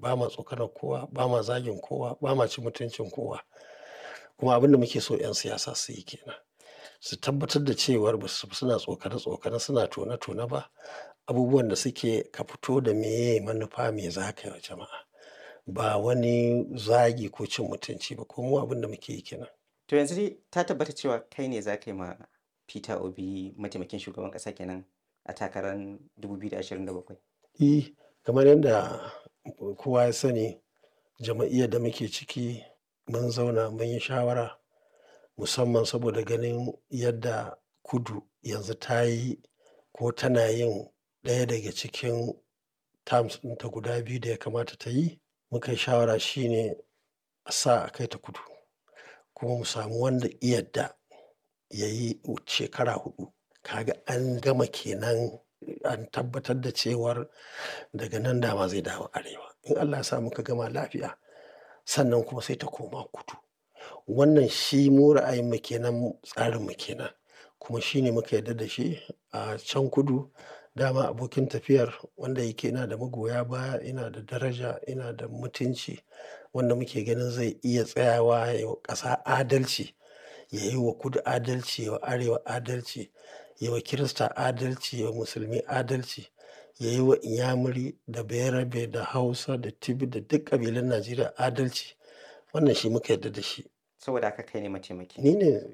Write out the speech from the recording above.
ba ma tsokanar kowa ba ma zagin kowa ba ma cin mutuncin kowa kuma abin da muke so 'yan siyasa su yi kenan su tabbatar da cewar ba su suna tsokane tsokane suna tone tone ba abubuwan da suke ka fito da meye manufa me za ka yi wa jama'a ba wani zagi ko cin mutunci ba ko mu abin da muke yi kenan. To yanzu dai ta tabbata cewa kai ne za ka yi ma Peter Obi mataimakin shugaban ƙasa kenan a takarar 2027? E, kamar yadda kowa ya sani jama'iyyar da muke ciki mun zauna mun yi shawara musamman saboda ganin yadda kudu yanzu ta yi ko tana yin ɗaya daga cikin terms ɗinta guda biyu da ya kamata ta yi muka yi shawara shine a sa a kai ta kudu kuma mu samu wanda ya yadda ya yi shekara huɗu kaga an gama kenan an tabbatar da cewar daga nan dama zai dawo arewa in Allah ya sa muka gama lafiya sannan kuma sai ta koma kudu wannan shi mu ra'ayinmu kenan tsarinmu kenan kuma shi ne muka yarda da shi a can kudu dama abokin tafiyar wanda yake yana da magoya baya yana da daraja yana da mutunci wanda muke ganin zai iya tsayawa ya yi wa ƙasa adalci ya yi wa kudu adalci ya wa arewa adalci ya wa kirista adalci ya wa musulmi adalci ya yi wa inyamuri da bayarabe da hausa da tibi da duk ƙabilun najeriya adalci wannan shi muka yarda da shi Saboda haka kai ne mataimaki. ni ne